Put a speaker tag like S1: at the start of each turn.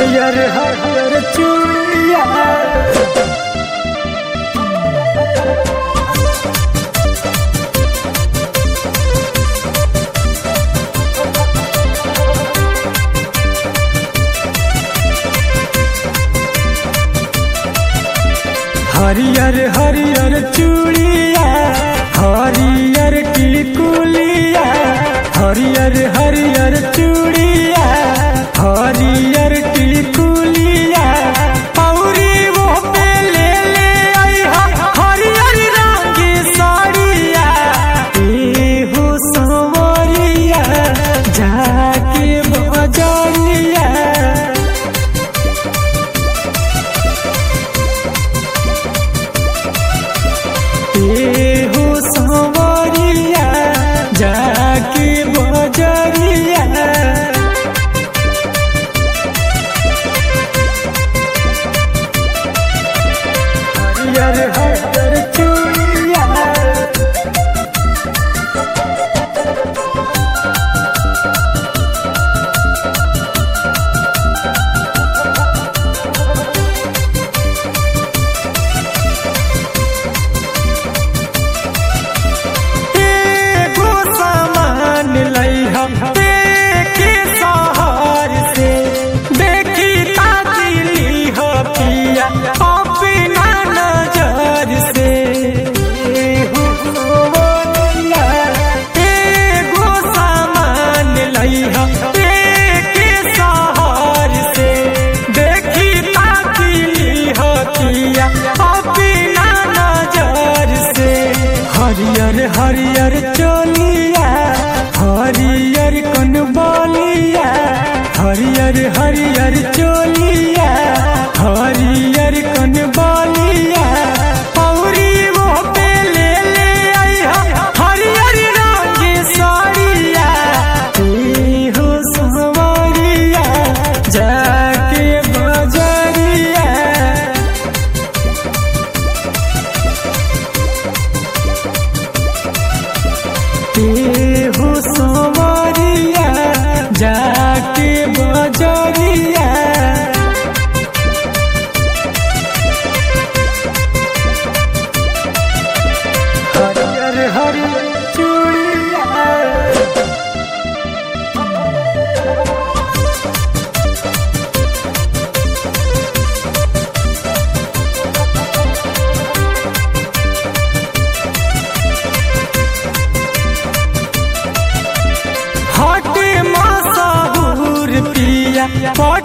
S1: हरियर हरियर चूड़िया हरियर हरियर चूड़िया हरियर टिकुलिया हरियर हरियर चूड़िया हरियर टिकुलिया औरी वो पे ले ले आइहा हरियर रंग की साड़िया एहो संवरिया जाके बजरिया एहो संवरिया जाके बजरिया हरियर हरियर चूड़िया एगो सामान लइहा देखे शहर से देखी ताजिली हो पिया अपना नजर से एगो सोनिया, एगो सामान लइहा देखे शहर से देखी ताजिली हो पिया अपना नजर से हरियर हरियर चोलिया हरियर कन बोलिया हरियर हरियर चोलिया हरियर कन बोलिया औरी वो पे ले ले आइहा हरियर रंग की साड़िया एहो संवरिया जाके बजरिया एहो संवरिया जाके बजरिया हरियर हरियर चूड़िया हटे मसाहूर पिया